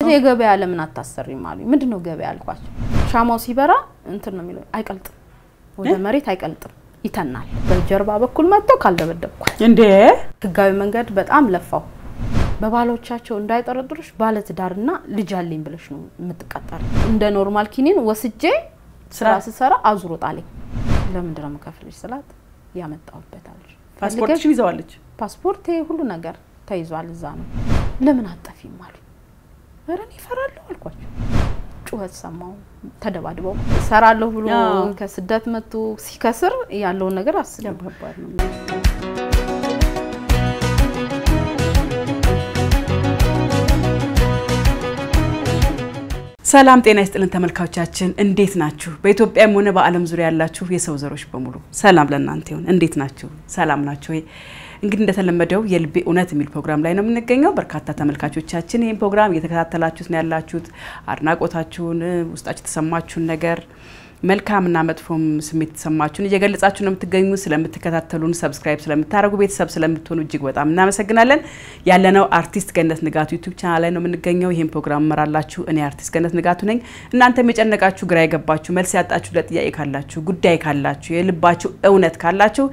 የገበያ ለምን አታሰሪም አሉኝ። ምንድን ነው ገበያ አልኳቸው። ሻማው ሲበራ እንትን ነው የሚለው አይቀልጥም፣ ወደ መሬት አይቀልጥም፣ ይተናል። በጀርባ በኩል መጥቶ ካልደበደብኳል እንዴ ህጋዊ መንገድ በጣም ለፋው። በባሎቻቸው እንዳይጠረጥሩሽ ባለትዳርና ልጅ አለኝ ብለሽ ነው የምትቀጠር። እንደ ኖርማል ኪኒን ወስጄ ስራ ስሰራ አዙሮ ጣለኝ። ለምንድን ነው የምከፍልሽ ስላት ያመጣሁበት አለች። ፓስፖርትሽን ይዘዋለች? ፓስፖርቴ ሁሉ ነገር ተይዟል፣ እዛ ነው። ለምን አጠፊም አሉ። ኧረ እኔ እፈራለሁ አልኳቸው። ጩኸት ሰማሁ። ተደባድበው እሰራለሁ ብሎ አዎ። ከስደት መጥቶ ሲከስር ያለውን ነገር አስብ ከባድ ነው። ሰላም ጤና ይስጥልን ተመልካቾቻችን፣ እንዴት ናችሁ? በኢትዮጵያም ሆነ በዓለም ዙሪያ ያላችሁ የሰው ዘሮች በሙሉ ሰላም ለእናንተ ይሁን። እንዴት ናችሁ? ሰላም ናችሁ ወይ? እንግዲህ እንደተለመደው የልቤ እውነት የሚል ፕሮግራም ላይ ነው የምንገኘው። በርካታ ተመልካቾቻችን ይህን ፕሮግራም እየተከታተላችሁት ነው ያላችሁት። አድናቆታችሁን፣ ውስጣችሁ የተሰማችሁን ነገር መልካምና መጥፎም ስሜት የተሰማችሁን እየገለጻችሁ ነው የምትገኙ። ስለምትከታተሉን፣ ሰብስክራይብ ስለምታደርጉ፣ ቤተሰብ ስለምትሆኑ እጅግ በጣም እናመሰግናለን። ያለነው አርቲስት ገነት ንጋቱ ዩቲዩብ ቻናል ላይ ነው የምንገኘው። ይህን ፕሮግራም እመራላችሁ እኔ አርቲስት ገነት ንጋቱ ነኝ። እናንተም የጨነቃችሁ፣ ግራ የገባችሁ፣ መልስ ያጣችሁ ለጥያቄ ካላችሁ፣ ጉዳይ ካላችሁ፣ የልባችሁ እውነት ካላችሁ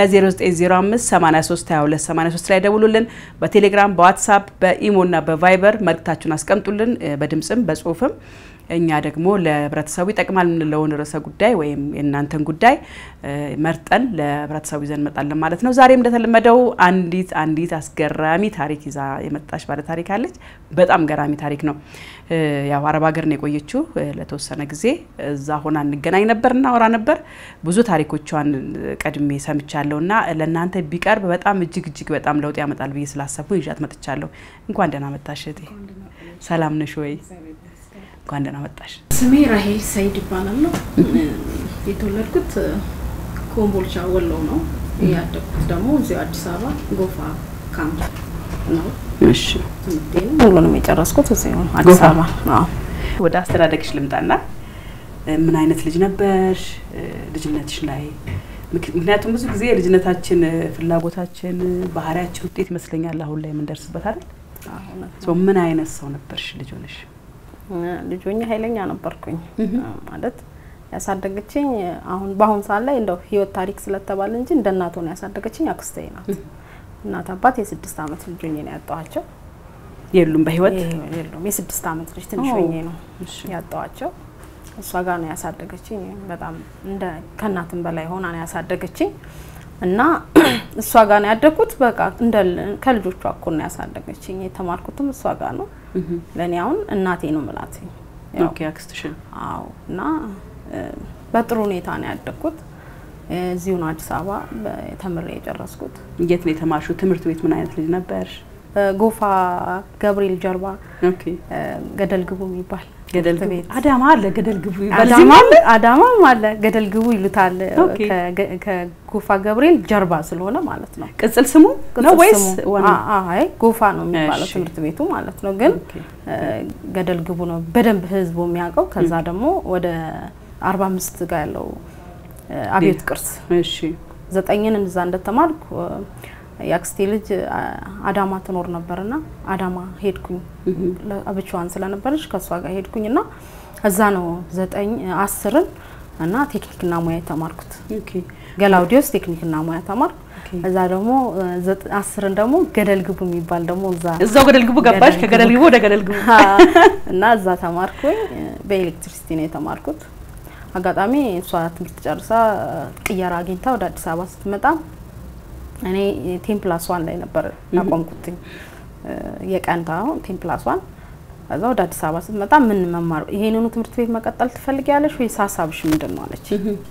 በ0905 83 22 83 ላይ ደውሉልን። በቴሌግራም በዋትሳፕ በኢሞና በቫይበር መልእክታችሁን አስቀምጡልን፣ በድምፅም በጽሁፍም እኛ ደግሞ ለህብረተሰቡ ይጠቅማል የምንለውን ርዕሰ ጉዳይ ወይም የእናንተን ጉዳይ እ መርጠን ለህብረተሰቡ ይዘን እንመጣለን ማለት ነው። ዛሬም እንደተለመደው አንዲት አንዲት አስገራሚ ታሪክ ይዛ የመጣች ባለ ታሪክ አለች። በጣም ገራሚ ታሪክ ነው። እ ያው አረብ ሀገር ነው የቆየችው እ ለተወሰነ ጊዜ እዛ ሆና እንገናኝ ነበር፣ እናወራ ነበር። ብዙ ታሪኮቿን ቀድሜ ሰምቻለሁ እና ለእናንተ ቢቀርብ በጣም እጅግ እጅግ በጣም ለውጥ ያመጣል ብዬ ስላሰብኩ ይዣት መጥቻለሁ። እንኳን ደህና መጣሽ እህቴ። ሰላም ነሽ ወይ? እንኳን ደህና መጣሽ። ስሜ ራሄል ሰይድ ይባላል ነው የተወለድኩት ኮምቦልቻ ወሎ ነው። ያደግኩት ደግሞ እዚሁ አዲስ አበባ ጎፋ ካምፕ ነው። እሺ ትምህርቴንም ሁሉንም የጨረስኩት እዚሁ አዲስ ጎፋ? አበባ። አዎ። ወደ አስተዳደግሽ ልምጣና እ ምን አይነት ልጅ ነበርሽ እ ልጅነትሽ ላይ? ምክ- ምክንያቱም ብዙ ጊዜ የልጅነታችን እ ፍላጎታችን እ ባህሪያችን ውጤት ይመስለኛል አሁን ላይ የምንደርስበት አይደል? አዎ፣ እውነት ነው። ሶ ምን አይነት ሰው ነበርሽ ልጅ ሆነሽ? ልጅ ሆኜ ኃይለኛ ነበርኩኝ ማለት ያሳደገችኝ አሁን በአሁን ሰዓት ላይ እንደው ህይወት ታሪክ ስለተባለ እንጂ እንደ እናት ሆነ ያሳደገችኝ አክስቴ ናት። እናት አባት የስድስት አመት ልጅ ሆኜ ነው ያጣኋቸው። የሉም በህይወት? ይሄ- የሉም የስድስት አመት ልጅ ትንሽ ኦ፣ ሆኜ ነው እሺ። ያጣኋቸው። እሷ ጋር ነው ያሳደገችኝ። በጣም እንደ ከእናትም በላይ ሆና ነው ያሳደገችኝ እና እሷ ጋር ነው ያደግኩት። በቃ እንደ ከልጆቿ እኩል ነው ያሳደገችኝ። የተማርኩትም እሷ ጋር ነው። እህ ለእኔ አሁን እናቴ ነው ምላት። ያው ኦኬ አክስትሽን አዎ እና እ፣ በጥሩ ሁኔታ ነው ያደግኩት። እ፣ እዚሁ ነው አዲስ አበባ በ- ተምሬ የጨረስኩት። የት ነው የተማርሽው? ትምህርት ቤት ምን አይነት ልጅ ነበርሽ? እ፣ ጎፋ ገብርኤል ጀርባ ኦኬ እ፣ ገደል ግቡ የሚባል ገደል ትምህርት ግቡ ቤት አዳማ አለ ገደል ግቡ ይባል አዳማ እዚህም አለ? አዳማም አለ ገደል ግቡ ይሉታል። ኦኬ። ከገ- ከጎፋ ገብርኤል ጀርባ ስለሆነ ማለት ነው። ቅጽል ስሙ ነው ቅጽል ወይስ ስሙ- ዋና? አ- አይ ጎፋ ነው የሚባለው እሺ። ትምህርት ቤቱ ማለት ነው። ግን ኦኬ። እ፣ ገደል ግቡ ነው በደንብ ህዝቡ የሚያውቀው። ከዛ ደግሞ ወደ አርባ አምስት ጋር ያለው እ፣ አብዮት ቅርስ እሺ ዘጠኝን እዛ እንደተማርኩ እ፣ የአክስቴ ልጅ አ፣ አዳማ ትኖር ነበርና አዳማ ሄድኩኝ። ለ- ብቻዋን ስለነበረች ከእሷ ጋር ሄድኩኝ እና እዛ ነው ዘጠኝ አስርን እና ቴክኒክና ሙያ የተማርኩት። ኦኬ ገላውዲዮስ ቴክኒክና ሙያ ተማርኩ። ኦኬ። እዛ ደግሞ እ፣ ዘጠ- አስርን ደግሞ ገደል ግቡ የሚባል ደግሞ እዛ እዛው ገደል ግቡ ገባሽ? ገደል ከገደል ግቡ። ግቡ ወደ ገደል ግቡ። እና እዛ ተማርኩኝ። በኤሌክትሪሲቲ ነው የተማርኩት። አጋጣሚ እሷ ትምህርት ጨርሳ ቅየራ አግኝታ ወደ አዲስ አበባ ስትመጣ እኔ ቴምፕላስ ዋን ላይ ነበር ያቆምኩትኝ የቀንታ ቴምፕላስ ዋን። ከዛ ወደ አዲስ አበባ ስትመጣ ምን መማር ይሄንኑ ትምህርት ቤት መቀጠል ትፈልጊያለሽ ወይስ ሀሳብሽ ምንድን ነው አለች።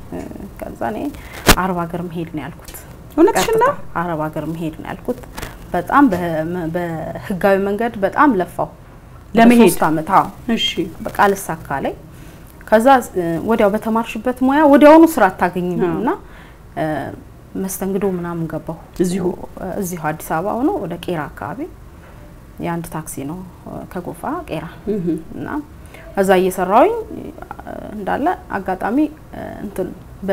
ከዛ እኔ አረብ ሀገር መሄድ ነው ያልኩት። እውነትሽን ነው? ቀጥታ አረብ ሀገር መሄድ ነው ያልኩት። በጣም በ- በህጋዊ መንገድ በጣም ለፋው ለመሄድ? ለሶስት አመት አዎ እሺ በቃ ልሳካ ላይ ከዛ እ፣ ወዲያው በተማርሽበት ሙያ ወዲያውኑ ስራ አታገኝም አዎ። እና እ፣ መስተንግዶ ምናምን ገባሁ እዚሁ? እ፣ እዚሁ አዲስ አበባ ሆኖ ወደ ቄራ አካባቢ የአንድ ታክሲ ነው እ፣ ከጎፋ ቄራ እህ እና እዛ እየሰራሁኝ እ፣ እንዳለ አጋጣሚ እ፣ እንትን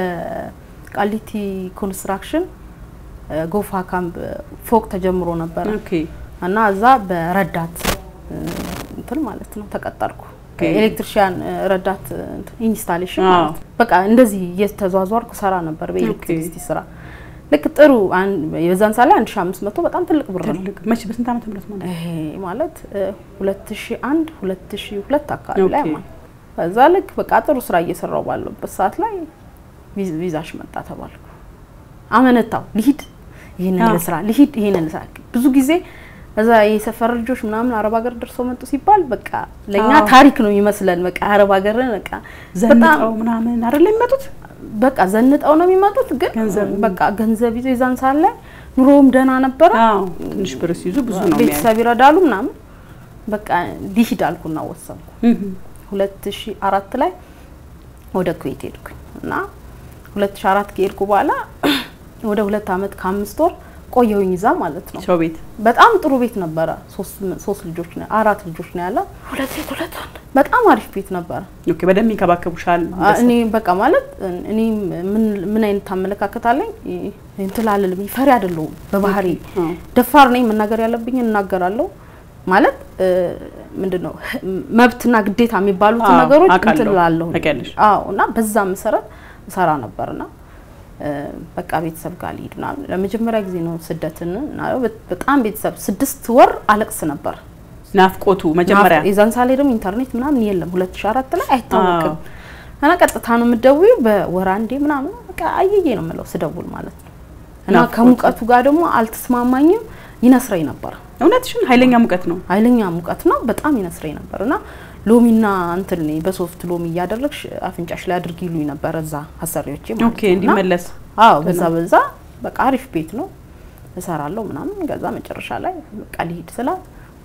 በቃሊቲ ኮንስትራክሽን እ፣ ጎፋ ካምፕ ፎቅ ተጀምሮ ነበረ ኦኬ እና እዛ በረዳት እ፣ ክትትል ማለት ነው ተቀጠርኩ። ኦኬ። ኤሌክትሪሽያን እ፣ ረዳት እ፣ ኢንስታሌሽን አዎ። ማለት ነው። በቃ እንደዚህ እየተዟዟርኩ ሰራ ነበር በኤሌክትሪሲቲ ስራ። ልክ ጥሩ አን- የዛን ሳላይ 1500 በጣም ትልቅ ብር ነው። ትልቅ መቼ በስንት ዓመተ ምህረት ማለት ነው? ይሄ ማለት እ፣ 2001 2002 አካባቢ ላይ ኦኬ። ማለት ነው። ከዛ ልክ በቃ ጥሩ ስራ እየሰራው ባለበት ሰዓት ላይ ቪዝ- ቪዛሽ መጣ ተባልኩ። አመነታው ልሂድ ይህንን አዎ። ልስራ ልሂድ ይህንን ልስራ። ብዙ ጊዜ እዛ የሰፈር ልጆች ምናምን አረብ ሀገር ደርሰው መጡ ሲባል በቃ ለእኛ አዎ። ታሪክ ነው የሚመስለን። በቃ አረብ ሀገርን በቃ በጣም ዘንጠው ምናምን አይደለ የሚመጡት? በቃ ዘንጠው ነው የሚመጡት። ግን ገንዘብ- በቃ ገንዘብ ይዞ የዛን ሰዓት ላይ ኑሮውም ደህና ነበረ። አዎ ትንሽ ብር ሲይዙ ብዙ ነው የሚያዩት። ቤተሰብ ይረዳሉ ምናምን በቃ ሊሂድ አልኩና ወሰንኩ። እህ፣ ሁለት ሺ አራት ላይ ወደ ኩዌት ሄድኩኝ እና ሁለት ሺ አራት ከሄድኩ በኋላ ወደ ሁለት አመት ከአምስት ወር ቆየሁኝ እዛ ማለት ነው። ሰው ቤት በጣም ጥሩ ቤት ነበረ። ሶስት ሶስት ልጆች ነው አራት ልጆች ነው ያለ ሁለት ሴት ሁለት ወንድ። በጣም አሪፍ ቤት ነበረ። ኦኬ፣ በደንብ ይንከባከቡሻል። አ- እኔ በቃ ማለት እኔ ምን ምን አይነት አመለካከት አለኝ እንትን አልልም፣ ፈሪ አይደለሁም በባህሪ አዎ። ደፋር ነኝ። መናገር ያለብኝ እናገራለሁ። ማለት ምንድነው መብትና ግዴታ የሚባሉትን አዎ፣ ነገሮች አውቃለሁ። እንትን እላለሁ። ታውቂያለሽ። አዎ እና በዛ መሰረት እሰራ ነበርና እ፣ በቃ ቤተሰብ ጋር ልሂድ ምናምን ለመጀመሪያ ጊዜ ነው ስደትን እና በጣም ቤተሰብ ስድስት ወር አለቅስ ነበር። ናፍቆቱ መጀመሪያ የዛን ሳሌ ደግሞ ኢንተርኔት ምናምን የለም 2004 ላይ አይታወቅም። እና ቀጥታ ነው የምትደውይው በወር አንዴ ምናምን በቃ አየዬ ነው የምለው ስደውል ማለት ነው። እና ናፍቆቱ። ከሙቀቱ ጋር ደግሞ አልተስማማኝም፣ ይነስረኝ ነበር። እውነትሽን ኃይለኛ ሙቀት ነው። ኃይለኛ ሙቀት ነው፣ በጣም ይነስረኝ ነበር እና ሎሚና እንትን በሶፍት ሎሚ እያደረግሽ አፍንጫሽ ላይ አድርጊ ይሉኝ ነበር እዛ አሰሪዎቼ ማለት ኦኬ፣ ነው። እና እንዲመለስ አዎ በዛ በዛ በቃ አሪፍ ቤት ነው እሰራለሁ ምናምን። ከዛ መጨረሻ ላይ በቃ ሊሄድ ስላት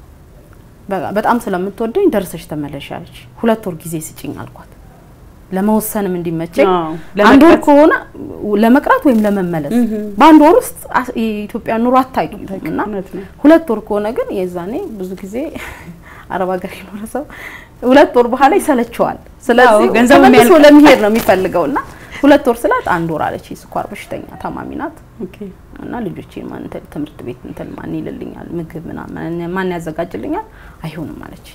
በቃ በጣም ስለምትወደኝ ደርሰሽ ተመለሽ አለች። ሁለት ወር ጊዜ ስጭኝ አልኳት ለመወሰንም እንዲመቸኝ። አዎ፣ አንድ ወር ለመቅረት። ከሆነ ለመቅረት ወይም ለመመለስ በአንድ ወር ውስጥ አስ- የኢትዮጵያ ኑሮ አታውቂም እና እውነት ነው። ሁለት ወር ከሆነ ግን የዛኔ ብዙ ጊዜ አረብ ሀገር የኖረ ሰው ሁለት ወር በኋላ ይሰለቸዋል። ስለዚህ አዎ፣ ገንዘቡ ተመልሶ የሚያልቅ- ለመሄድ ነው የሚፈልገው እና ሁለት ወር ስላት አንድ ወር አለች። የስኳር በሽተኛ ታማሚ ናት ኦኬ፣ እና ልጆቼ ማን እንትን ትምህርት ቤት እንትን ማን ይልልኛል ምግብ ምናምን ማን ያዘጋጅልኛል? አይሆንም አለች።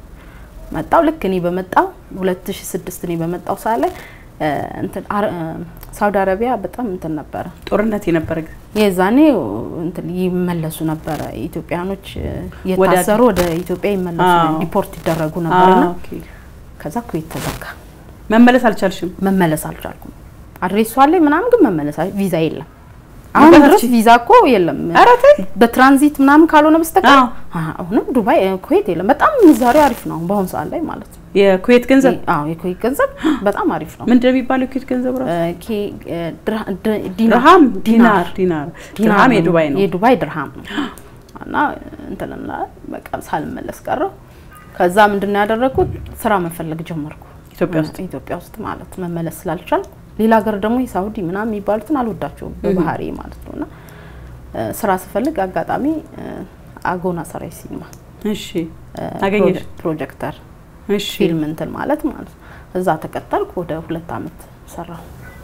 መጣው ልክ እኔ በመጣው 2006 እኔ በመጣው ሰዓት ላይ እ፣ እንትን አረ- እ፣ ሳውዲ አረቢያ በጣም እንትን ነበረ ጦርነት የነበረ ጊዜ የዛኔ እንትን ይመለሱ ነበረ ኢትዮጵያኖች እ፣ የታሰሩ ወደ ኢትዮጵያ ይመለሱ አዎ። ዲፖርት ይደረጉ ነበርና ኦኬ። ከዛ ኩዌት ተዘጋ። መመለስ አልቻልሽም። መመለስ አልቻልኩም። አድሬሱ አለኝ ምናምን ግን መመለስ አል- ቪዛ የለም። አሁን መመለስ ድረስ ችል- ቪዛ እኮ የለም። ኧረ ተይ። በትራንዚት ምናምን ካልሆነ በስተቀር አዎ። አ- አሁንም ዱባይ እ፣ ኩዌት የለም። በጣም ምንዛሬው አሪፍ ነው በአሁኑ ሰዓት ላይ ማለት ነው። የኩዌት ገንዘብ አዎ የኩዌት ገንዘብ በጣም አሪፍ ነው። ምንድን ነው የሚባለው? የኩዌት ገንዘብ ራሱ እ፣ ኬ- እ፣ ድርሃ- ድ- ዲናር ድርሃም፣ ዲናር፣ ዲናር፣ ዲናር ድርሃም የዱባይ ነው። የዱባይ ድርሃም ነው እና እንትንና በቃ ሳልመለስ ቀረሁ። ከዛ ምንድነው ያደረኩት ስራ መፈለግ ጀመርኩ ኢትዮጵያ ውስጥ ኢትዮጵያ ውስጥ ማለት መመለስ ስላልቻልኩ ሌላ ሀገር ደግሞ የሳውዲ ምናምን የሚባሉትን አልወዳቸውም በባህሪ ማለት ነው እና እ፣ ስራ ስፈልግ አጋጣሚ እ፣ አጎና ሰራይ ሲኒማ እሺ፣ እ፣ አገኘሽ? ፕሮጀ- ፕሮጀክተር እሺ፣ ፊልም እንትን ማለት ማለት ነው። እዛ ተቀጠልኩ። ወደ ሁለት አመት ሰራሁ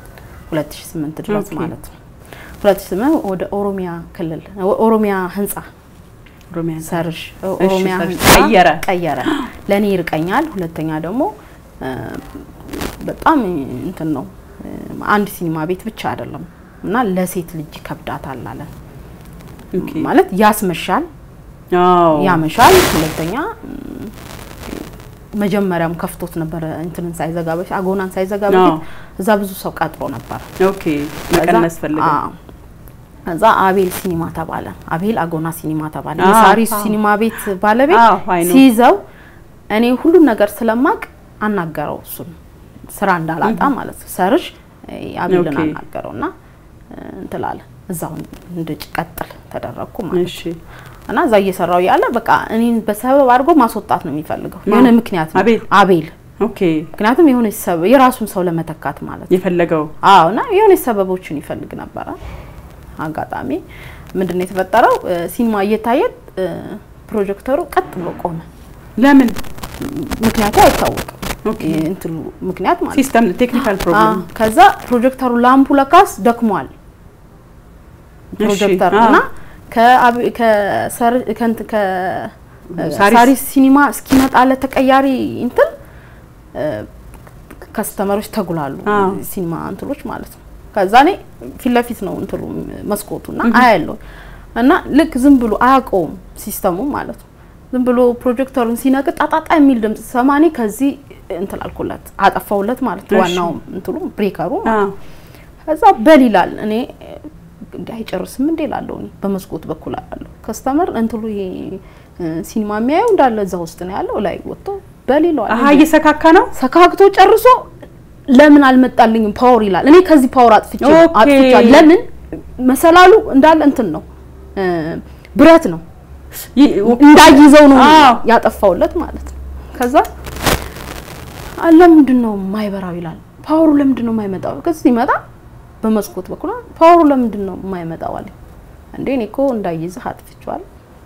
2008 ድረስ ኦኬ። ማለት ነው። 2008 ወደ ኦሮሚያ ክልል ኦሮሚያ ህንጻ ኦሮሚያ ሰርሽ ኦሮሚያ ሰርሽ ህንጻ ቀየረ። ቀየረ። ለእኔ ይርቀኛል። ሁለተኛ ደግሞ እ፣ በጣም እንትን ነው እ፣ አንድ ሲኒማ ቤት ብቻ አይደለም እና ለሴት ልጅ ይከብዳታል አለ ኦኬ። ማለት ያስመሻል አዎ፣ ያመሻል። ሁለተኛ ም፣ መጀመሪያም ከፍቶት ነበረ እንትንን ሳይዘጋ በፊት አጎናን ሳይዘጋ አዎ። በፊት እዛ ብዙ ሰው ቀጥሮ ነበር። ኦኬ። መቀነስ ፈልገው አዎ። ከዛ አቤል ሲኒማ ተባለ። አቤል አጎና ሲኒማ ተባለ። አዎ፣ የሳሪስ አዎ። ሲኒማ ቤት ባለቤት አዎ፣ አይ ነው። ሲይዘው እኔ ሁሉን ነገር ስለማቅ አናገረው እሱን ስራ እንዳላጣ ማለት ነው። ሰርሽ አቤልን ኦኬ። አናገረው እና እንትላለ እዛው እንድቀጥል ተደረግኩ ማለት ነው። እሺ፣ እና እዛ እየሰራው ያለ በቃ እኔን በሰበብ አድርጎ ማስወጣት ነው የሚፈልገው። የሆነ ምክንያት ነው አቤል? አቤል ኦኬ። ምክንያቱም የሆነ ሰበብ የራሱን ሰው ለመተካት ማለት ነው። የፈለገው አዎ እና የሆነ ሰበቦችን ይፈልግ ነበረ። አጋጣሚ ምንድነው የተፈጠረው? እ፣ ሲኒማ እየታየ እ፣ ፕሮጀክተሩ ቀጥ ብሎ ቆመ። ለምን? ምክንያቱ አይታወቅም። ኦኬ። እንትሉ ምክንያት ማለት ነው። ሲስተም ቴክኒካል ፕሮብሌም አዎ፣ ከዛ ፕሮጀክተሩ ላምፑ ለካስ ደክሟል። ፕሮጀክተር አዎ። እና ከአብ- ከሰር- ከእንት- ከ- ሳሪስ ሲኒማ እስኪመጣለት ተቀያሪ እንትን ከስተመሮች ተጉላሉ። ሲኒማ እንትሎች ማለት ነው። ከዛ እኔ ፊት ለፊት ነው እንትሉ መስኮቱና አያለው እና ልክ ዝም ብሎ አያውቀውም ሲስተሙ ማለት ነው። ዝም ብሎ ፕሮጀክተሩን ሲነቅጥ ጣጣጣ የሚል ድምጽ ሰማኔ ከዚህ እንትን አልኩለት አጠፋውለት ማለት ነው። ዋናው እንትሉ ብሬከሩ ማለት ከዛ በል ይላል። እኔ እንዲህ አይጨርስም እንዴ ላለው እኔ በመስኮት በኩል አለው ከስተመር እንትሉ ይሄ ሲኒማ የሚያየው እንዳለ እዛ ውስጥ ነው ያለው። ላይ ወጥቶ በል ይለዋል። አሀ እየሰካካ ነው። ሰካክቶ ጨርሶ ለምን አልመጣልኝም ፓወር ይላል። እኔ ከዚህ ፓወር አጥፍቼ ኦኬ። አጥፍቻለሁ። ለምን መሰላሉ እንዳለ እንትን ነው ብረት ነው እንዳይዘው ነው አዎ። ያጠፋውለት ማለት ነው። ከዛ ለምንድን ነው የማይበራው ይላል። ፓወሩ ለምንድን ነው የማይመጣው? ከዚህ ሲመጣ በመስኮት በኩል ፓወሩ ለምንድን ነው የማይመጣው አለ። እንዴ እኔ እኮ እንዳይዝህ አጥፍቼዋለሁ።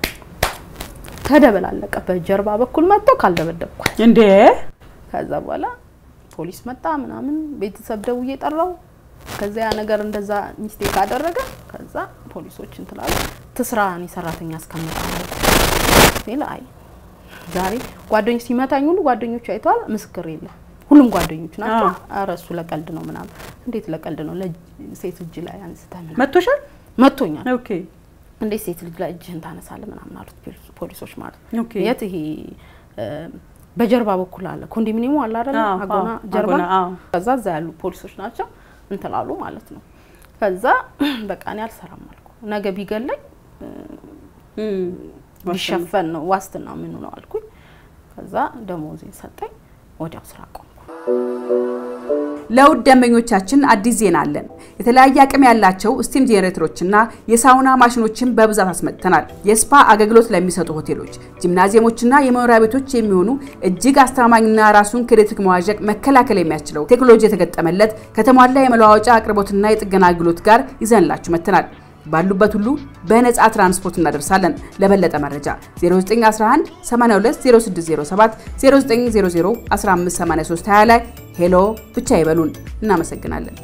ተደበላለቀ። በጀርባ በኩል መጥቶ ካልደበደብኳል። እንዴ ከዛ በኋላ ፖሊስ መጣ ምናምን ቤተሰብ ደውዬ ጠራው። ከዛ ያ ነገር እንደዛ ሚስቴክ አደረገ። ከዛ ፖሊሶች እንትላሉ ትስራ እኔ ሰራተኛ እስከምጣ ሲል አይ ዛሬ ጓደኞች ሲመታኝ ሁሉ ጓደኞቹ አይተዋል። ምስክር የለም ሁሉም ጓደኞች ናቸው። አዎ። ኧረ እሱ ለቀልድ ነው ምናምን። እንዴት ለቀልድ ነው? ለሴት እጅ ላይ አንስተህ ምናምን መቶሻል? መቶኛል። ኦኬ እንዴት ሴት ልጅ ላይ እጅህን ታነሳለህ ምናምን አሉት ፖሊስ- ፖሊሶች ማለት ነው። ኦኬ የት ይሄ እ፣ በጀርባ በኩል አለ ኮንዶሚኒየሙ አለ አይደል? አዎ፣ አጎና አዎ፣ ጀርባ አጎና፣ አዎ። ከዛ እዛ ያሉ ፖሊሶች ናቸው እንትላሉ ማለት ነው። ከዛ በቃ እኔ አልሰራም አልኩ። ነገ ቢገለኝ እም፣ ቢሸፈን ነው ዋስትና ምኑ ነው አልኩኝ። ከዛ ደሞዜን ሰጠኝ። ወዲያው ስራ ቆምኩ። ለውድ ደንበኞቻችን አዲስ ዜና አለን። የተለያየ አቅም ያላቸው ስቲም ጄኔሬተሮችና የሳውና ማሽኖችን በብዛት አስመጥተናል። የስፓ አገልግሎት ለሚሰጡ ሆቴሎች፣ ጂምናዚየሞችና የመኖሪያ ቤቶች የሚሆኑ እጅግ አስተማማኝና ራሱን ከኤሌክትሪክ መዋዠቅ መከላከል የሚያስችለው ቴክኖሎጂ የተገጠመለት ከተሟላ የመለዋወጫ አቅርቦትና የጥገና አገልግሎት ጋር ይዘንላችሁ መጥተናል። ባሉበት ሁሉ በነፃ ትራንስፖርት እናደርሳለን። ለበለጠ መረጃ 0911 820607 0900 158320 ላይ ሄሎ ብቻ ይበሉን። እናመሰግናለን።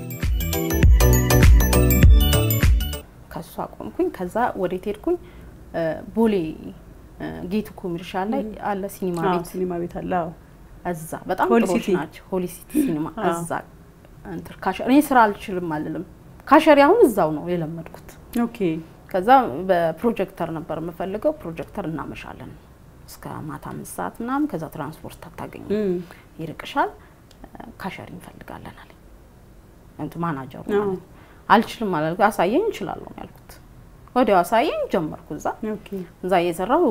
ከሱ አቆምኩኝ። ከዛ ወዴት ሄድኩኝ? እ፣ ቦሌ እ፣ ጌቱ ኮሜርሻል ላይ አለ ሲኒማ ቤት ሲኒማ ቤት አለ። አዎ። እዛ በጣም ሆሊ ጥሩዎች ሲቲ። ናቸው። ሆሊ ሲቲ ሲኒማ አዎ። እዛ እንትን ካሸ- እኔ ስራ አልችልም አልልም። ካሸሪ አሁን እዛው ነው የለመድኩት። ኦኬ ከዛ በፕሮጀክተር ነበር የምፈልገው። ፕሮጀክተር እናመሻለን እስከ ማታ አምስት ሰዓት ምናምን። ከዛ ትራንስፖርት አታገኙ እም፣ ይርቅሻል። ካሸሪ እንፈልጋለን አለ እንትን ማናጀሩ አዎ። ማለት ነው። አልችልም አላልኩ። አሳየኝ እችላለሁ ነው ያልኩት። ወዲያው አሳየኝ ጀመርኩ እዛ ኦኬ እዛ እየሰራው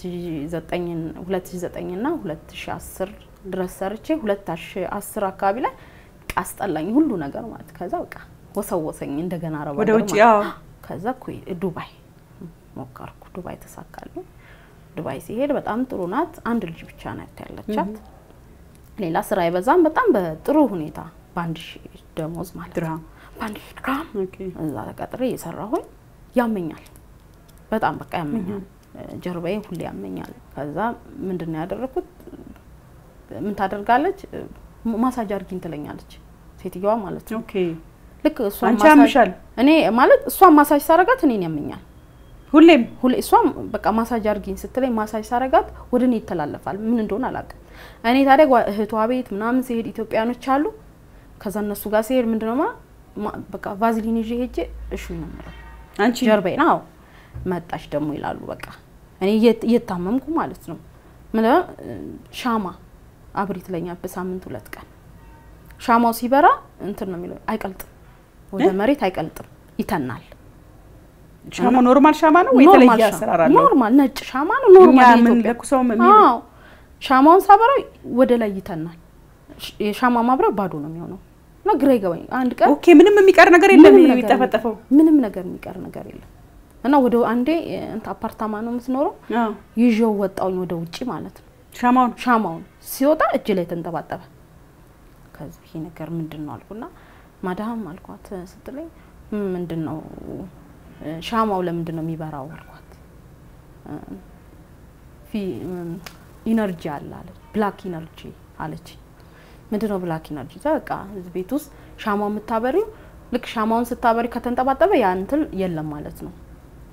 2009 እና 2010 ድረስ ሰርቼ 2010 አካባቢ ላይ በቃ አስጠላኝ ሁሉ ነገር ማለት ከዛ በቃ ወሰወሰኝ እንደገና አረብ ወደ ሀገር ውጭ ማለት አዎ። ከዛ ኩዌ ዱባይ ሞከርኩ። ዱባይ ተሳካልኝ። ዱባይ ሲሄድ በጣም ጥሩ ናት። አንድ ልጅ ብቻ ናት ያለቻት። ሌላ ስራ አይበዛም። በጣም በጥሩ ሁኔታ በአንድ ሺህ ደሞዝ ማለት ነው። ድርሃም በአንድ ሺህ ድርሃም ኦኬ እዛ ተቀጥሬ እየሰራሁኝ ያመኛል፣ በጣም በቃ ያመኛል። ጀርባዬ ሁሌ ያመኛል። ከዛ ምንድን ነው ያደረኩት? ምን ታደርጋለች? ማሳጅ አርጊኝ ትለኛለች ሴትዮዋ ማለት ነው። ኦኬ ልክ እሷ አንቺ ማሳጅ ያምሻል እኔ ማለት እሷን ማሳጅ ሳረጋት እኔን ያመኛል። ሁሌም ሁሌ እሷም በቃ ማሳጅ አርጊኝ ስትለኝ ማሳጅ ሳረጋት ወደ እኔ ይተላለፋል። ምን እንደሆነ አላውቅም። እኔ ታዲያ ጓ- እህቷ ቤት ምናምን ሲሄድ ኢትዮጵያኖች አሉ። ከዛ እነሱ ጋር ሲሄድ ምንድነው ማ- ማ- በቃ ቫዝሊን ይዤ ሄጄ እሹ ነው የምለው አንቺ ጀርባዬን። አዎ መጣች ደግሞ ይላሉ። በቃ እኔ እየት- እየታመምኩ ማለት ነው። ምንድነው እ፣ ሻማ አብሪ ትለኛል በሳምንት ሁለት ቀን። ሻማው ሲበራ እንትን ነው የሚለው አይቀልጥም፣ ወደ እ? መሬት አይቀልጥም፣ ይተናል። ሻማ ኖርማል ሻማ ነው ወይ ኖርማል የተለየ ሻማ- አሰራር አለው? ኖርማል ነጭ ሻማ ነው። እኛ ኖርማል ምን የኢትዮጵያ ለኩሰው ምን አዎ ሻማውን ሳበራው ወደ ላይ ይተናል። ሽ- የሻማ ማብሪያ ባዶ ነው የሚሆነው እና ግራ ይገባኝ። አንድ ቀን ኦኬ ምንም የሚቀር ነገር የለም ምንም ነገር የሚጠፈጠፈው ምንም ነገር የሚቀር ነገር የለም እና ወደ አንዴ እንት አፓርታማ ነው የምትኖረው አዎ ይዤው ወጣውኝ ወደ ውጪ ማለት ነው። ሻማውን ሻማውን ሲወጣ እጅ ላይ ተንጠባጠበ። ከዚህ ይሄ ነገር ምንድን ነው አልኩና ማዳም አልኳት ስትለኝ "ም፣ ምንድን ነው እ፣ ሻማው ለምንድን ነው የሚበራው አልኳት። እ፣ ፊ እም፣ ኢነርጂ አለ አለች። ብላክ ኢነርጂ አለች። ምንድን ነው ብላክ ኢነርጂ? በቃ እዚህ ቤት ውስጥ ሻማው የምታበሪው ልክ ሻማውን ስታበሪ ከተንጠባጠበ ያ እንትን የለም ማለት ነው።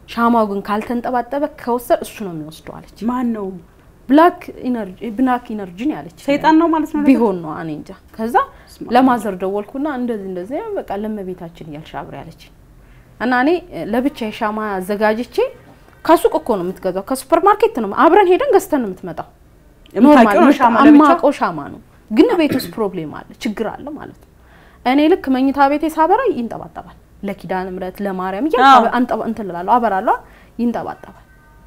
ሻማው ግን ካልተንጠባጠበ ከወሰድ እሱ ነው የሚወስደው አለች። ማን ነው? ብላክ ኢነርጂ ብላክ ኢነርጂ ነው ያለች። ሰይጣን ነው ማለት ነው። ቢሆን ነው እኔ እንጃ። ከዛ ለማዘር ደወልኩና እንደዚህ እንደዚህ በቃ ለመቤታችን እያልሽ አብሬ አለች እና እኔ ለብቻ የሻማ አዘጋጅቼ ከሱቅ እኮ ነው የምትገዛው፣ ከሱፐር ማርኬት ነው አብረን ሄደን ገዝተን ነው የምትመጣው። የምታውቂው ነው ሻማ ለብቻ? አማቀው ሻማ ነው ግን ቤት ውስጥ ፕሮብሌም አለ፣ ችግር አለ ማለት ነው። እኔ ልክ መኝታ ቤቴ ሳበራ ይንጠባጠባል። ለኪዳነ ምሕረት ለማርያም አዎ። እያልኩ አንጠባ እንትን እላለሁ አበራለሁ፣ ይንጠባጠባል።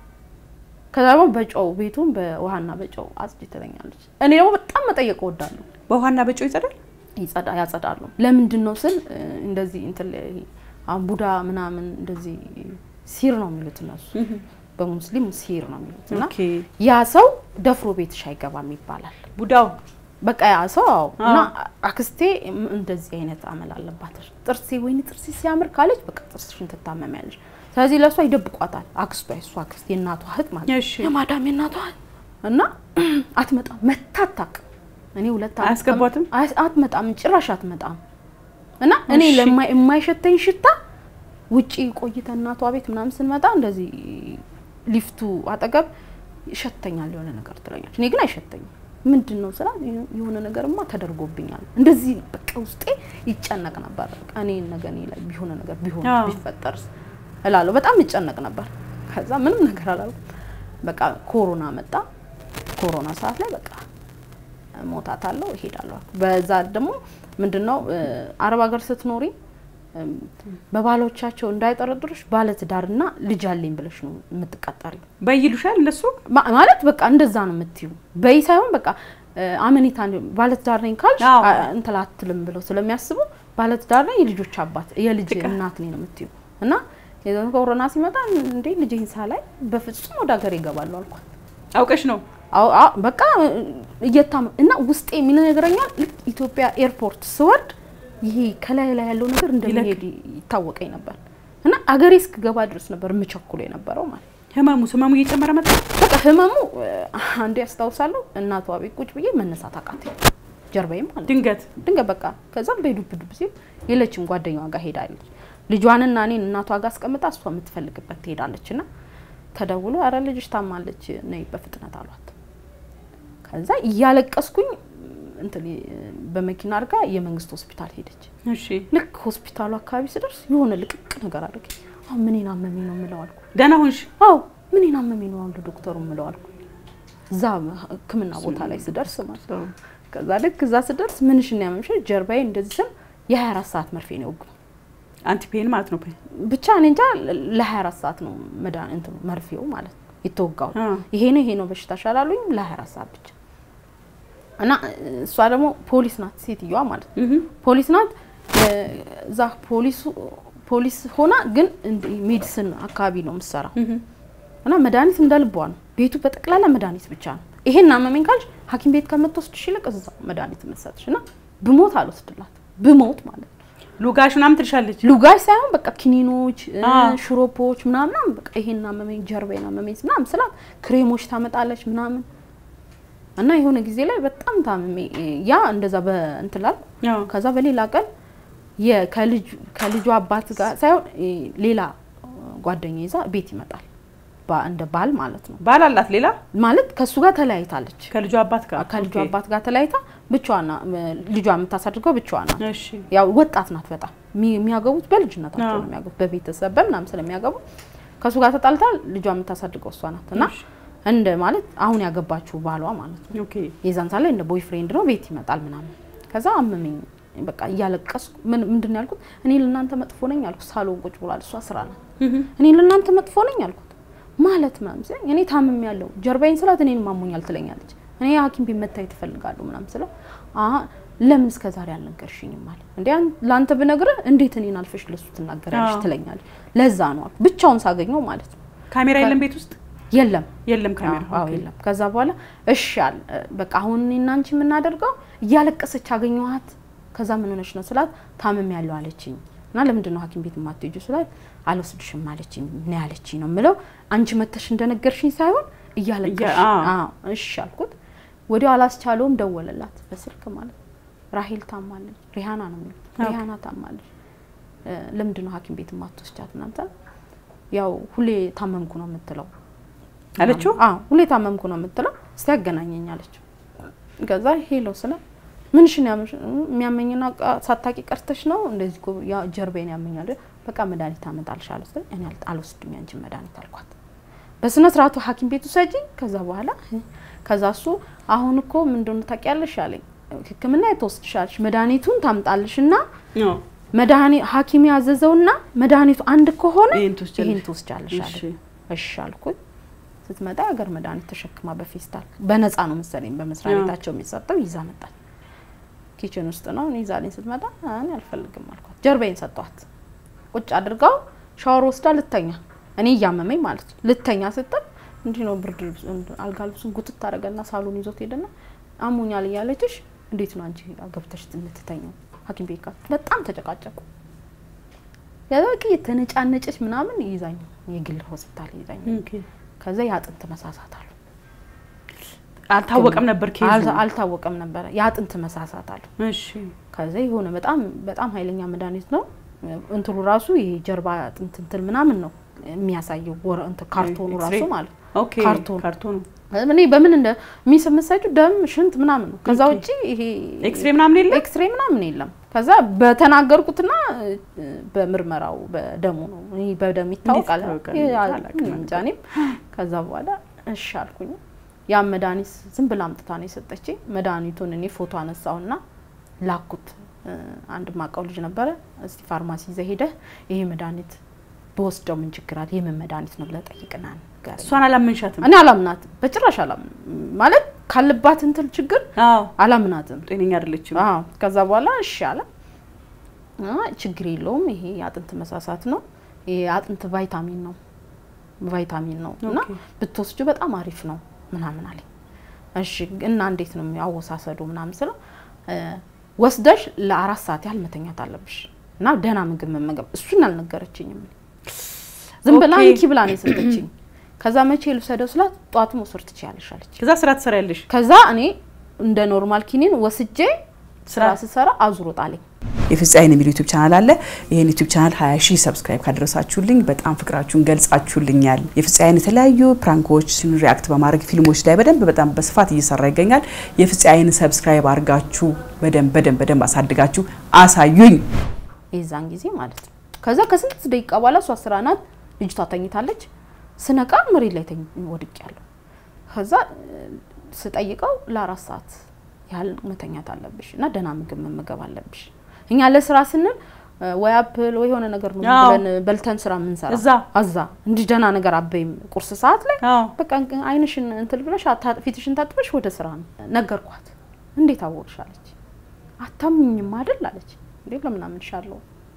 ከዛ ደግሞ በጨው ቤቱን በውሃና በጨው አጽጅ ትለኛለች። እኔ ደግሞ በጣም መጠየቅ እወዳለሁ። በውሃና በጨው ይጸዳል። ይጸዳ ያጸዳሉ። ለምንድን ነው ስል እ፣ እንደዚህ እንትን ላይ አሁን ቡዳ ምናምን እንደዚህ ሲር ነው የሚሉት እነሱ በሙስሊም ሲር ነው የሚሉት እና ኦኬ ያ ሰው ደፍሮ ቤትሽ አይገባም ይባላል። ቡዳው በቃ ያ ሰው አዎ። እና አዎ። አክስቴ ም- እንደዚህ አይነት አመል አለባት። ጥርሴ ወይኔ ጥርሴ ሲያምር ካለች በቃ ጥርስሽን ትታመሚያለሽ። ስለዚህ ለእሷ ይደብቋታል። አክስቷ የእሷ አክስት የእናቷ እህት ማለት ነው። እሺ የማዳም የእናቷ እህት እና አትመጣም፣ መታ አታውቅም። እኔ ሁለት ዓመት አያስገቧትም? አይ- አትመጣም፣ ጭራሽ አትመጣም። እና እኔ እሺ። ለማ የማይሸተኝ ሽታ ውጪ ቆይተ እናቷ ቤት ምናምን ስንመጣ እንደዚህ ሊፍቱ አጠገብ ይሸተኛል የሆነ ነገር ትለኛለች። እኔ ግን አይሸተኝም። ምንድን ነው ስላ የሆነ ነገርማ ተደርጎብኛል። እንደዚህ በቃ ውስጤ ይጨነቅ ነበር። በቃ እኔ ነገ እኔ ላይ ቢሆነ ነገር ቢሆን አዎ። ቢፈጠርስ እላለሁ። በጣም ይጨነቅ ነበር። ከዛ ምንም ነገር አላልኩም። በቃ ኮሮና መጣ። ኮሮና ሰዓት ላይ በቃ ሞታታለሁ እሄዳለሁ አልኩ። በዛ ደግሞ ምንድነው እ፣ አረብ ሀገር ስትኖሪ እም፣ በባሎቻቸው እንዳይጠረጥሩሽ ባለትዳርና ልጅ አለኝ ብለሽ ነው የምትቀጠሪው። በይሉሻል እነሱ ማ- ማለት በቃ እንደዛ ነው የምትዩ። በይ ሳይሆን በቃ እ፣ አመኔታ እንዲ- ባለትዳር ነኝ ካልሽ አዎ። አ- እንትን አትልም ብለው ስለሚያስቡ ባለትዳር ነኝ የልጆች አባት የልጅ በቃ። እናት ነኝ ነው የምትዩ። እና የዘ- ኮሮና ሲመጣ እንዴ ልጅህን ሳላይ በፍጹም ወደ ሀገር ይገባሉ አልኳት። አውቀሽ ነው አዎ አዎ፣ በቃ እየታመ እና ውስጤ የሚል ነገረኛል። ልክ ኢትዮጵያ ኤርፖርት ስወርድ ይሄ ከላይ ላይ ያለው ነገር እንደሚሄድ ይታወቀኝ ነበር እና አገሬ እስክገባ ድረስ ነበር የምቸኩሎ የነበረው ማለት ነው። ህመሙ ህመሙ እየጨመረ መጣ። በቃ ህመሙ እ፣ አንዴ ያስታውሳለሁ እናቷ ቤት ቁጭ ብዬ መነሳት አቃተኝ፣ ጀርባዬም ማለት ነው። ድንገት ድንገት በቃ ከዛም በዱብ ዱብ ሲል የለችም ጓደኛዋ ጋር ሄዳለች። ልጇንና እኔን እናቷ ጋር አስቀምጣ እሷ የምትፈልግበት ትሄዳለች እና ተደውሎ አረ ልጅሽ ታማለች ነይ በፍጥነት አሏት። ከዛ እያለቀስኩኝ እንትን በመኪና አድርጋ የመንግስት ሆስፒታል ሄደች። እሺ ልክ ሆስፒታሉ አካባቢ ስደርስ የሆነ ልቅቅ ነገር አደረገኝ። አሁን ምኔን አመመኝ ነው የምለው አልኩ። ደህና ሆንሽ? አዎ ምኔን አመመኝ ነው አሉ ዶክተሩ የምለው አልኩ። እዛ ሕክምና ቦታ ላይ ስደርስ ማለት ነው። ከዛ ልክ እዛ ስደርስ ምንሽን ያመምሽ ጀርባዬ እንደዚህ ስል የ24 ሰዓት መርፌ ነው የወጉኝ። አንቲፔን ማለት ነው። ብቻ እኔ እንጃ ለ24 ሰዓት ነው መድኃኒት እንትኑ መርፌው ማለት ነው የተወጋው። አ ይሄ ነው ይሄ ነው በሽታሽ አላሉኝ ለ24 ሰዓት ብቻ። እና እሷ ደግሞ ፖሊስ ናት ሴትዮዋ ማለት ነው። እህ ፖሊስ ናት። እዛ ፖሊሱ ፖሊስ ሆና ግን እንዲህ ሜዲሲን አካባቢ ነው የምትሰራው እህ እና መድኃኒት እንደ ልቧ ነው። ቤቱ በጠቅላላ መድኃኒት ብቻ ነው። ይሄን አመመኝ ካልሽ ሐኪም ቤት ከምትወስድሽ ይልቅ እዛው መድኃኒት የምትሰጥሽ እና ብሞት አልወስድላት ብሞት ማለት ነው። ሉጋሽ ምናምን ትልሻለች። ሉጋሽ ሳይሆን በቃ ኪኒኖች፣ እ፣ አ። ሽሮፖች ምናምን በቃ ይሄን አመመኝ ጀርባዬን አመመኝ ምናምን ስላት ክሬሞች ታመጣለች ምናምን እና የሆነ ጊዜ ላይ በጣም ታምሜ ያ እንደዛ በእንትን ላልኩ አዎ ከዛ በሌላ ቀን የ- ከልጁ ከልጁ አባት ጋር ሳይሆን እ፣ ሌላ ጓደኛ ይዛ ቤት ይመጣል ባ- እንደ ባል ማለት ነው ባል አላት ሌላ ማለት ከእሱ ጋር ተለያይታለች ከልጇ አባት ጋር ከልጁ ኦኬ። አባት ጋር ተለያይታ ብቻዋና ልጇ የምታሳድገው ብቻዋ ናት እሺ ያው ወጣት ናት በጣም የሚ- የሚያገቡት በልጅነታቸው አዎ። ነው የሚያገቡት በቤተሰብ በምናምን ስለሚያገቡ ከእሱ ጋር ተጣልታ ልጇ የምታሳድገው እሷ ናት እና እሺ። እንደ ማለት አሁን ያገባችው ባሏ ማለት ነው ኦኬ የዛን ሰዓት ላይ እንደ ቦይ ፍሬንድ ነው ቤት ይመጣል ምናምን ከዛ አመመኝ በቃ እያለቀስኩ ምን ምንድን ነው ያልኩት እኔ ለእናንተ መጥፎ ነኝ አልኩት ሳሎን ቁጭ ብሏል እሷ ስራ ናት እህ እኔ ለእናንተ መጥፎ ነኝ አልኩት ማለት ምናምን ሲለኝ እኔ ታምም ያለው ጀርባዬን ስላት እኔን ማሞኛል ትለኛለች እኔ ሐኪም ቤት መታየት እፈልጋለሁ ምናምን ስለው አሀ ለምን እስከ ዛሬ አልነገርሽኝም አለ እንዴ አን- ለአንተ ብነግርህ እንዴት እኔን አልፈሽ ለሱ ትናገሪያለሽ አዎ። ትለኛለች ለዛ ነው አልኩት ብቻውን ሳገኘው ማለት ነው ካሜራ የለም ቤት ውስጥ የለም የለም ካሜራ አዎ ኦኬ። የለም። ከዛ በኋላ እሺ አለ በቃ አሁን እኔና አንቺ የምናደርገው እያለቀሰች አገኘኋት። ከዛ ምን ሆነች ነው ስላት ታምም ያለው አለችኝ እና ለምንድን ነው ሐኪም ቤት የማትሄጂው ስላት አልወስድሽም አለችኝ ነው ያለችኝ ነው የምለው አንቺ መተሽ እንደነገርሽኝ ሳይሆን እያለቀሽ እያ- አዎ። አዎ እሺ አልኩት። ወዲያው አላስቻለውም፣ ደወለላት በስልክ ማለት ነው። ራሄል ታማለች፣ ሪሃና ነው የሚሉት ኦኬ። ሪሃና ታማለች፣ እ፣ ለምንድን ነው ሐኪም ቤት የማትወስጃት ምናምን ስላት ያው ሁሌ ታመምኩ ነው የምትለው አለችው። አዎ ሁሌ ታመምኩ ነው የምትለው። እስቲ ያገናኘኝ አለችው። ከዛ ሄሎ ስለ ምንሽን የሚያመኝና ሳታቂ ቀርተሽ ነው እንደዚህ እኮ ያ ጀርባዬን ያመኛል። በቃ መድኃኒት አመጣልሻለሁ ስትል እኔ አል- አልወስድም ያንቺን መድኃኒት አልኳት። በስነ ስርዓቱ ሐኪም ቤት ውሰጂኝ። ከዛ በኋላ ከዛ እሱ አሁን እኮ ምን እንደሆነ ታውቂያለሽ አለኝ። ሕክምና የተወስድሻለሽ መድኃኒቱን ታምጣልሽና አዎ። መድኃኒ ሐኪም ያዘዘውና መድኃኒቱ አንድ ከሆነ ይሄን ትወስጃለሽ። ይሄን ትወስጃለሽ እሺ። አለኝ። እሺ አልኩኝ። ስትመጣ የሀገር መድኃኒት ተሸክማ በፌስታል በነፃ ነው መሰለኝ በመስሪያ አዎ። ቤታቸው የሚሰጠው ይዛ መጣች። ኪችን ውስጥ ነው እኔ ይዛልኝ ስትመጣ እኔ አልፈልግም አልኳት። ጀርባዬን ሰጠኋት። ቁጭ አድርጋው ሻወር ወስዳ ልተኛ እኔ እያመመኝ ማለት ነው ልተኛ ስትል እንዲህ ነው ብርድ ልብስ አልጋ ልብሱን ጉትት ታደርገና ሳሎን ይዞት ሄደና አሞኛል እያለችሽ እንዴት ነው አንቺ ገብተሽ የምትተኛው ሐኪም ቤት ጋር በጣም ተጨቃጨቁ። ያበቂ የተነጫነጨች ምናምን ይዛኝ የግል ሆስፒታል ይዛኝ ኦኬ። ከዛ የአጥንት መሳሳት አሉ አልታወቀም ነበር ኬዙ። አልታ- አልታወቀም ነበረ የአጥንት መሳሳት አሉ እሺ ከዛ የሆነ በጣም በጣም ኃይለኛ መድኃኒት ነው እንትኑ ራሱ ይሄ ጀርባ አጥንት እንትን ምናምን ነው የሚያሳየው ወረ እንትን ካርቶኑ ራሱ ኤክስሬይ? ማለት ነው። ኦኬ ካርቶን። ካርቶኑ እኔ በምን እንደ የሚሰመሳችሁ ደም ሽንት ምናምን ነው። ከዛ ኦኬ። ውጪ ይሄ ኤክስሬይ ምናምን የለም። ኤክስሬይ ምናምን የለም። ከዛ በተናገርኩትና እ፣ በምርመራው በደሙ ነው እኔ በደም ይታወቃል። ይታወቃል? ይሄ አ- አላውቅም እንጃ እኔም ከዛ በኋላ እሺ አልኩኝ። ያ መድኃኒት ዝም ብላ አምጥታ ነው የሰጠችኝ። መድኃኒቱን እኔ ፎቶ አነሳውና ላኩት። እ፣ አንድ ማውቀው ልጅ ነበረ። እስቲ ፋርማሲ ይዘህ ሄደህ ይሄ መድኃኒት በወስደው ምን ችግር አለ? የምን መድኃኒት ነው ብለህ ጠይቅና ንገረኝ። እሷን አላመንሻትም? እኔ አላምናትም፣ በጭራሽ አላምንም። ማለት ካለባት እንትን ችግር አዎ አላምናትም። ጤነኛ አይደለችም። አዎ ከዛ በኋላ እሺ አለ። አይ ችግር የለውም ይሄ የአጥንት መሳሳት ነው፣ ይሄ የአጥንት ቫይታሚን ነው ቫይታሚን ነው እና ኦኬ። ብትወስጁ በጣም አሪፍ ነው ምናምን አለኝ። እሺ እና እንዴት ነው አወሳሰዱ ምናምን ስለው እ፣ ወስደሽ ለአራት ሰዓት ያህል መተኛት አለብሽ እና ደህና ምግብ መመገብ እሱን አልነገረችኝም። ዝም ብላ ኦኬ። እንኪ ብላ ነው የሰጠችኝ። ከዛ መቼ ልውሰደው ስላት ጠዋት መውሰድ ትችያለሽ አለች። ከዛ ስራ ትሰሪያለሽ። ከዛ እኔ እንደ ኖርማል ኪኒን ወስጄ ስራ ስሰራ አዙሮ ጣለኝ። የፍፄ አይን የሚል ዩቲዩብ ቻናል አለ። ይህን ዩቲዩብ ቻናል 20 ሺህ ሰብስክራይብ ካደረሳችሁልኝ በጣም ፍቅራችሁን ገልጻችሁልኛል። የፍፄ አይን የተለያዩ ፕራንኮች ሪያክት በማድረግ ፊልሞች ላይ በደንብ በጣም በስፋት እየሰራ ይገኛል። የፍፄ አይን ሰብስክራይብ አድርጋችሁ በደንብ በደንብ በደንብ አሳድጋችሁ አሳዩኝ። የዛን ጊዜ ማለት ነው። ከዛ ከስንት ደቂቃ በኋላ እሷ ስራ ናት፣ ልጅቷ ተኝታለች። ስነቃ መሬት ላይ ወድቅ ያለሁ። ከዛ እ፣ ስጠይቀው ለአራት ሰዓት ያህል መተኛት አለብሽ እና ደህና ምግብ መመገብ አለብሽ። እኛ ለስራ ስንል እ፣ ወይ አፕል ወይ የሆነ ነገር ነው አዎ። ብለን በልተን ስራ የምንሰራ እዛ አዛ እንዲህ ደህና ነገር አበይም ቁርስ ሰዓት ላይ አዎ በቃ እንቅ- አይንሽን እንትን ብለሽ አታ- ፊትሽን ታጥበሽ ወደ ስራ ነው ነገርኳት። እንዴት አወቅሽ አለች። አታምኝም አይደል አለች። እንዴ ለምን አምንሻለሁ?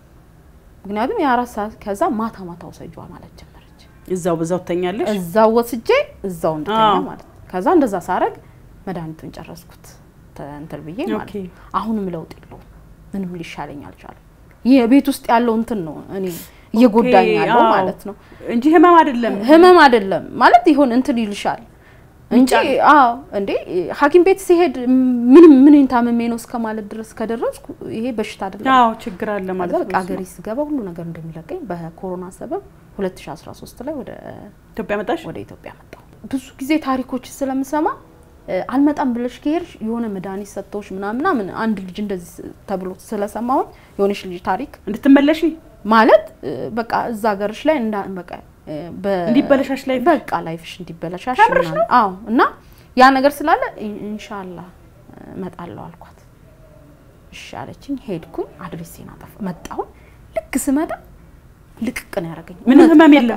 ምክንያቱም የአራት ሰዓት ከዛ ማታ ማታ ወሰጇ ማለት ጀመረች። እዛው በዛው ትተኛለሽ። እዛው ወስጄ እዛው እንድተኛ አዎ። ማለት ነው። ከዛ እንደዛ ሳረግ መድኃኒቱን ጨረስኩት ተ- እንትን ብዬ ማለት ኦኬ። ነው። አሁንም ለውጥ የለውም። ምንም ሊሻለኝ አልቻለም። ይህ ቤት ውስጥ ያለው እንትን ነው እኔ እየጎዳኝ ኦኬ፣ ያለው አዎ። ማለት ነው። እንጂ ህመም አይደለም። ህመም አይደለም ማለት ይሆን እንትን ይልሻል እንጂ አዎ እንዴ ሐኪም ቤት ሲሄድ ምንም ምን ታመሜ ነው እስከ ማለት ድረስ ከደረስኩ ይሄ በሽታ አይደለም። አዎ ችግር አለ ማለት ከዛ ነው። በቃ ሀገሬ ስገባ ሁሉ ነገር እንደሚለቀኝ በኮሮና ሰበብ 2013 ላይ ወደ ኢትዮጵያ መጣሽ? ወደ ኢትዮጵያ መጣሁ። ብዙ ጊዜ ታሪኮች ስለምሰማ እ፣ አልመጣም ብለሽ ከሄድሽ የሆነ መድኃኒት ሰጥተውሽ ምናምን ምናምን አንድ ልጅ እንደዚህ ስ- ተብሎ ስለሰማሁኝ የሆነች ልጅ ታሪክ እንድትመለሺ ማለት እ፣ በቃ እዛ ሀገርሽ ላይ እንዳ በቃ እ፣ በ- እንዲበለሻሽ ላይፍሽ? በቃ ላይፍሽ እንዲበለሻሽ ከምርሽ ምናምን። አዎ እና ያ ነገር ስላለ ኢ- ኢንሻአላህ እ፣ እመጣለሁ አልኳት። እሺ አለችኝ። ሄድኩኝ። አድሬሴን አጠፋ መጣሁ። ልክ ስመጣ ልቅቅ ነው ያደረገኝ። ምንም እውነት ህመም በቃ የለም?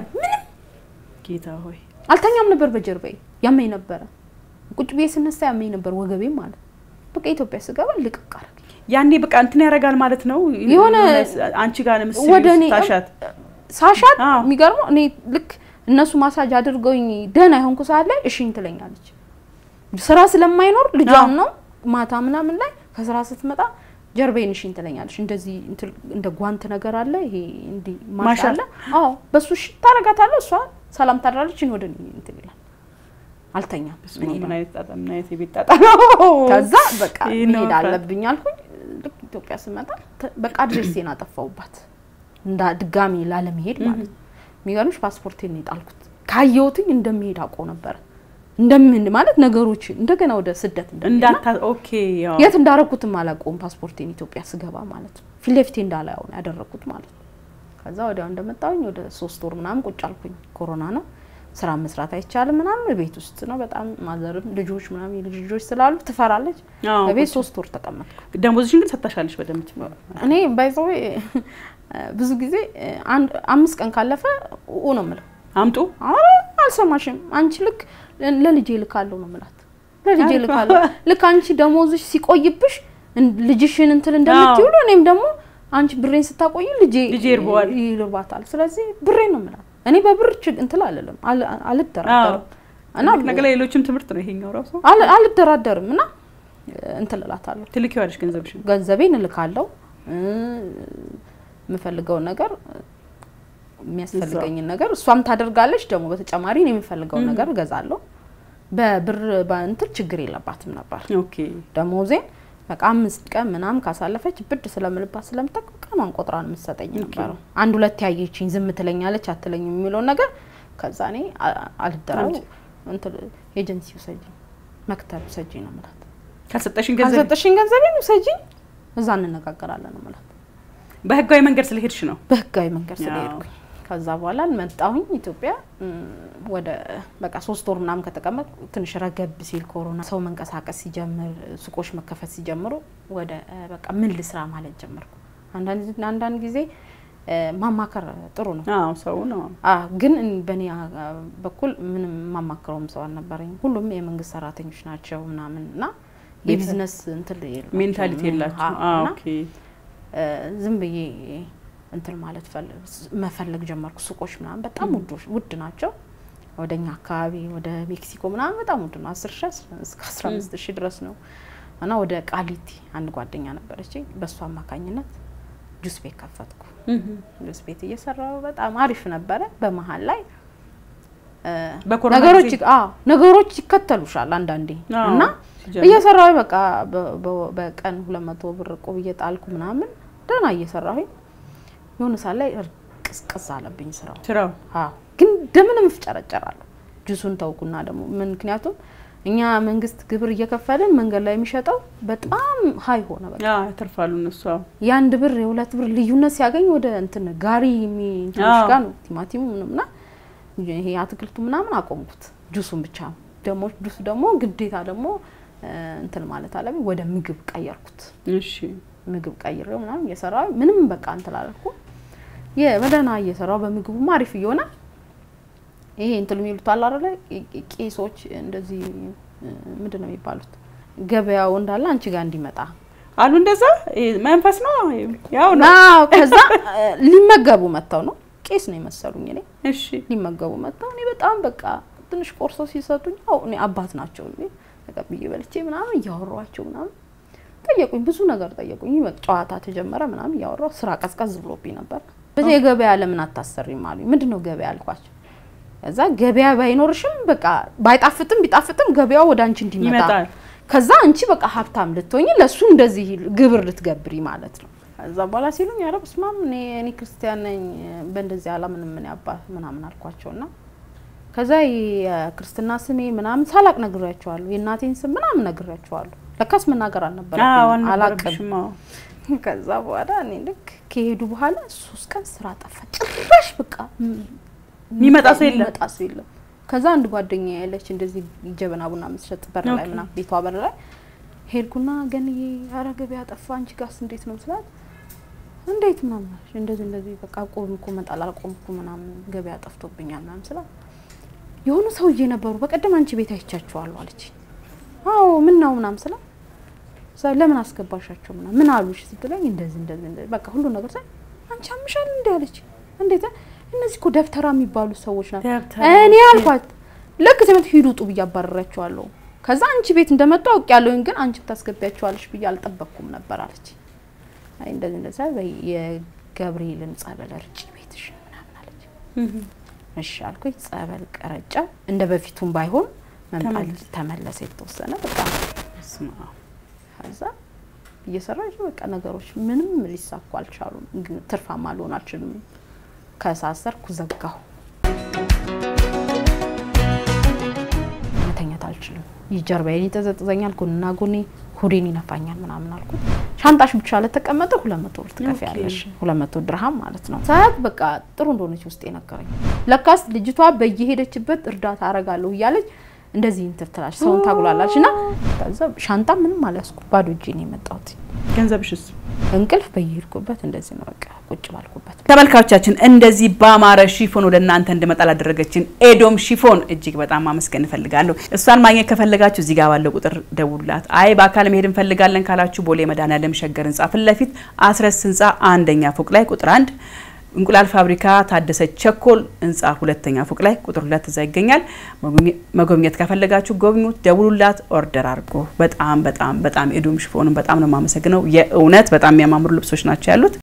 ጌታ ሆይ አልተኛም ነበር በጀርባዬ ያመኝ ነበረ። ቁጭ ብዬ ስነሳ ያመኝ ነበር ወገቤ ማለት በቃ ኢትዮጵያ ስገባ ልቅቅ አደረገኝ። ያኔ በቃ እንትን ያደርጋል ማለት ነው። የሆነ አንቺ ጋር ለምሳሌ ወደ እኔ ታሻት ሳሻት አዎ። የሚገርመው እኔ ልክ እነሱ ማሳጅ አድርገውኝ ደህና የሆንኩ ሰዓት ላይ እሽኝ ትለኛለች። ስራ ስለማይኖር ልጇም አዎ። ነው ማታ ምናምን ላይ ከስራ ስትመጣ ጀርባዬን እሽኝ ትለኛለች። እንደዚህ እንትን እንደ ጓንት ነገር አለ ይሄ እንዲህ ማሻ ማሻ። አለ። አዎ በሱ እሺ ታረጋታለህ። እሷ ሰላም ታድራለች። እኔ ወደ እኔ እንትን ይላል። አልተኛም እኔ ምን ነው። አይነት ጣጣ ምን አይነት የቤት ጣጣ ነው። ከዛ በቃ ይህ ነው መሄድ ፍራት። አለብኝ አልኩኝ። ልክ ኢትዮጵያ ስመጣ ተ- በቃ አድሬሴን አጠፋውባት እንዳ ድጋሚ ላለመሄድ ማለት ነው። የሚገርምሽ ፓስፖርቴን ነው የጣልኩት። ካየሁትኝ እንደሚሄድ አውቀው ነበረ እንደምን ማለት ነገሮች እንደገና ወደ ስደት እንደሚሄድና እንዳታ ኦኬ ያው የት እንዳረኩትም አላውቀውም። ፓስፖርቴን ኢትዮጵያ ስገባ ማለት ነው ፊት ለፊቴ እንዳላየው ነው ያደረኩት ማለት ነው። ከዛ ወዲያው እንደመጣሁኝ ወደ ሶስት ወር ምናምን ቁጭ አልኩኝ። ኮሮና ነው ስራ መስራት አይቻልም ምናምን ቤት ውስጥ ነው በጣም ማዘርም ልጆች ምናምን የልጅ ልጆች ስላሉ ትፈራለች። አዎ፣ በቤት ቁጭ- ሶስት ወር ተቀመጥኩ። ደሞዝሽን ግን ሰጥታሻለሽ በደምብ እኔ ባይዘዌ ብዙ ጊዜ አንድ አምስት ቀን ካለፈ ኡ ነው የምለው። አምጡ ኧረ አልሰማሽም አንቺ ልክ ለልጄ ልካለሁ ነው የምላት። ለልጄ አልኩ። ልካለሁ ልክ አንቺ ደሞዝሽ ሲቆይብሽ እን- ልጅሽን እንትን እንደምትይውሉ እኔም ደግሞ አንቺ ብሬን ስታቆይ ልጄ ልጄ ይርበዋል። ይርባታል። ስለዚህ ብሬን ነው የምላት። እኔ በብር ችግ እንትን አልልም አል- አልደራደርም እና እና ነገ ሌሎችም ትምህርት ነው ይሄኛው ራሱ አል- አልደራደርም እና እንትን እላታለሁ ትልኪዋለሽ ገንዘብሽን ገንዘቤን እልካለሁ እ፣ የምፈልገውን ነገር የሚያስፈልገኝን ነገር እሷም ታደርጋለች። ደግሞ በተጨማሪ እኔ የምፈልገውን ም። ነገር እገዛለሁ። በብር በእንትን ችግር የለባትም ነበር። ኦኬ ደሞዜን በቃ አምስት ቀን ምናምን ካሳለፈች ብድ ስለምልባት ስለምጠቅ ቀኗን ቆጥራ ነው የምትሰጠኝ ኦኬ። ነበረው። አንድ ሁለት ያየችኝ ዝም ትለኛለች አትለኝም የሚለውን ነገር ከዛ እኔ አ- አልደራው አንቺ- እንትን ኤጀንሲ ውሰጂ መክተብ ውሰጂ ነው የምላት። ካልሰጠሽን ገንዘብ ካልሰጠሽኝ ገንዘቤን ውሰጂኝ እዛ እንነጋገራለን ነው የምላት። በህጋዊ መንገድ ስለሄድሽ ነው በህጋዊ መንገድ ያው። ስለሄድኩኝ ከዛ በኋላ መጣሁኝ ኢትዮጵያ እም፣ ወደ በቃ ሶስት ወር ምናምን ከተቀመጥ ትንሽ ረገብ ሲል ኮሮና ሰው መንቀሳቀስ ሲጀምር ሱቆች መከፈት ሲጀምሩ ወደ እ፣ በቃ ምን ልስራ ማለት ጀመርኩ። አንዳንድ አንዳንድ ጊዜ እ፣ ማማከር ጥሩ ነው። አዎ ሰው ነው አ ግን እን- በእኔ አ- በኩል ምንም የማማክረውም ሰው አልነበረኝም። ሁሉም የመንግስት ሰራተኞች ናቸው ምናምን እና የቢዝነስ እንትን የላቸውም። ሜንታሊቲ የላችሁ አዎ፣ እና ኦኬ እ፣ ዝም ብዬ እንትን ማለት ፈል- መፈለግ ጀመርኩ። ሱቆች ምናምን በጣም ውዶች ውድ ናቸው። ወደኛ አካባቢ ወደ ሜክሲኮ ምናምን በጣም ውድ ነው። አስር ሺ እስከ አስራ አምስት ሺ ድረስ ነው እና ወደ ቃሊቲ አንድ ጓደኛ ነበረች። በእሱ አማካኝነት ጁስ ቤት ከፈትኩ። ጁስ ቤት እየሰራው በጣም አሪፍ ነበረ። በመሀል ላይ እ፣ በኮሮና ነገሮች ጊዜ? አዎ ነገሮች ይከተሉሻል አንዳንዴ አዎ፣ እና ሲጀምር። እየሰራሁ በቃ በ- በ- በቀን ሁለት መቶ ብር እቁብ እየጣልኩ ምናምን ደህና እየሰራሁኝ የሆነ ሰዓት ላይ ቅዝቅዝ አለብኝ ስራው። ስራው አዎ ግን እንደምንም እፍጨረጨራለሁ። ጁሱን ተውኩና ደግሞ ምክንያቱም እኛ መንግስት ግብር እየከፈልን መንገድ ላይ የሚሸጠው በጣም ሀይ ሆነ። በቃ አዎ ያተርፋሉ እነሱ አዎ የአንድ ብር የሁለት ብር ልዩነት ሲያገኝ ወደ እንትን ጋሪ የሚንትኖች አዎ። ጋር ነው ቲማቲሙ ምናምና ይሄ አትክልቱ ምናምን አቆምኩት። ጁሱን ብቻ ደግሞ ጁስ ደግሞ ግዴታ ደግሞ እ፣ እንትን ማለት አለብኝ። ወደ ምግብ ቀየርኩት። እሺ ምግብ ቀይሬው ምናምን እየሰራሁ ምንም በቃ እንትን አላልኩም። የበደህና እየሰራው በምግቡም አሪፍ እየሆነ ይሄ እንትን የሚሉት አለ አይደለ ቄ- ቄሶች እንደዚህ እ፣ ምንድን ነው የሚባሉት ገበያው እንዳለ አንቺ ጋር እንዲመጣ አሉ እንደዛ ይሄ መንፈስ ነው ያው ነው አዎ። ከዛ እ፣ ሊመገቡ መጥተው ነው ቄስ ነው የመሰሉኝ እኔ እሺ ሊመገቡ መጥተው እኔ በጣም በቃ ትንሽ ቆርሶ ሲሰጡኝ ያው እኔ አባት ናቸው እንዴ ተቀብዬ በልቼ ምናምን እያወሯቸው ምናምን ጠየቁኝ፣ ብዙ ነገር ጠየቁኝ። በቃ ጨዋታ ተጀመረ ምናምን እያወራሁ ስራ ቀዝቀዝ ብሎብኝ ነበር። በዚህ የገበያ ለምን አታሰሪም አሉኝ። ምንድን ነው ገበያ አልኳቸው። ከዛ ገበያ ባይኖርሽም በቃ ባይጣፍጥም ቢጣፍጥም ገበያው ወደ አንቺ እንዲመጣ ይመጣል ከዛ አንቺ በቃ ሀብታም ልትሆኝ ለሱ እንደዚህ ግብር ልትገብሪ ማለት ነው። ከዛ በኋላ ሲሉኝ ኧረ በስመ አብ እኔ እኔ ክርስቲያን ነኝ በእንደዚህ አላምንም ምን ያባ ምናምን አልኳቸውና ከዛ የክርስትና ስሜ ምናምን ሳላቅ ነግሬያቸዋለሁ። የእናቴን ስም ምናምን ነግሬያቸዋለሁ። ለካስ መናገር አዎ አልነበረብኝም አላቅም። አልነበረብሽም አዎ ከዛ በኋላ እኔ ልክ ከሄዱ በኋላ ሶስት ቀን ስራ ጠፋ። ጭራሽ በቃ የሚመጣ ሰው የለም። የሚመጣ ሰው የለም። ከዛ አንድ ጓደኛ ያለች እንደዚህ ጀበና ቡና የምትሸጥ በር ላይ ኦኬ። ምናምን ቤቷ በር ላይ ሄድኩና ገንዬ ኧረ ገበያ ጠፋ፣ አንቺ ጋርስ እንዴት ነው ስላት እንዴት ምናምን አለች። እንደዚህ እንደዚህ በቃ ቆምኩ መጣል አልቆምኩ ምናምን ገበያ ጠፍቶብኛል ምናምን ስላት የሆኑ ሰውዬ ነበሩ በቀደም አንቺ ቤት አይቻቸዋለሁ አለች። አዎ ምን ነው ምናምን ስላት እዛ ለምን አስገባሻቸው ምናምን ምን አሉሽ ስትለኝ እንደዚህ እንደዚህ እንደዚህ በቃ ሁሉ ነገር ሳይ አንቺ አምሻል እንዴ አለች። እንዴት እነዚህ እኮ ደብተራ የሚባሉ ሰዎች ናቸው። ደብተራ እኔ አልኳት ልክ ትምህርት ሂዱ ውጡ ብዬ አባረራቸዋለሁ። ከዛ አንቺ ቤት እንደመጡ አውቅ ያለሁኝ ግን አንቺ ታስገቢያቸዋለሽ ብዬ አልጠበቅኩም ነበር አለች። አይ እንደዚህ እንደዛ በይ የገብርኤልን ጸበል እርጪ ቤትሽን ምናምን አለች። እሺ አልኩኝ። ጸበል ቀረጫ እንደ በፊቱም ባይሆን መምጣት ተመለሰ። ተመለሰ የተወሰነ በጣም በስመ አብ ከዛ እየሰራች በቃ ነገሮች ምንም ሊሳኩ አልቻሉም። ግን ትርፋማ ልሆን አልችልም። ከሳሰርኩ ዘጋሁ። አልችልም። ጀርባዬን ይጠዘጥዘኛል፣ ጎንና ጎኔ ሆዴን ይነፋኛል ምናምን አልኩት። ሻንጣሽ ብቻ ለተቀመጠ ሁለት መቶ ብር ትከፍያለሽ፣ ሁለት መቶ ድርሃም ማለት ነው። ሳያት በቃ ጥሩ እንደሆነች ውስጥ የነገረኝ ለካስ ልጅቷ በየሄደችበት እርዳታ አረጋለሁ እያለች እንደዚህ እንትን ትላለች፣ ሰውን ታጉላላለች። እና ከዛ ሻንጣ ምንም አልያዝኩ ባዶ እጄ ነው የመጣሁት። ገንዘብሽስ? እንቅልፍ በየሄድኩበት እንደዚህ ነው በቃ ቁጭ ባልኩበት። ተመልካቾቻችን እንደዚህ በአማረ ሺፎን ወደ እናንተ እንድመጣ ላደረገችን ኤዶም ሺፎን እጅግ በጣም ማመስገን እፈልጋለሁ። እሷን ማግኘት ከፈለጋችሁ እዚህ ጋር ባለው ቁጥር ደውሉላት። አይ በአካል መሄድ እንፈልጋለን ካላችሁ ቦሌ መድኃኔዓለም ሸገር ህንጻ ፊት ለፊት አስረስ ህንጻ አንደኛ ፎቅ ላይ ቁጥር አንድ እንቁላል ፋብሪካ ታደሰ ቸኮል ህንጻ ሁለተኛ ፎቅ ላይ ቁጥር ሁለት እዛ ይገኛል። መጎብኘት ከፈለጋችሁ ጎብኙት፣ ደውሉላት፣ ኦርደር አድርጎ። በጣም በጣም በጣም ኤዶም ሺፎንን በጣም ነው የማመሰግነው። የእውነት በጣም የሚያማምሩ ልብሶች ናቸው ያሉት።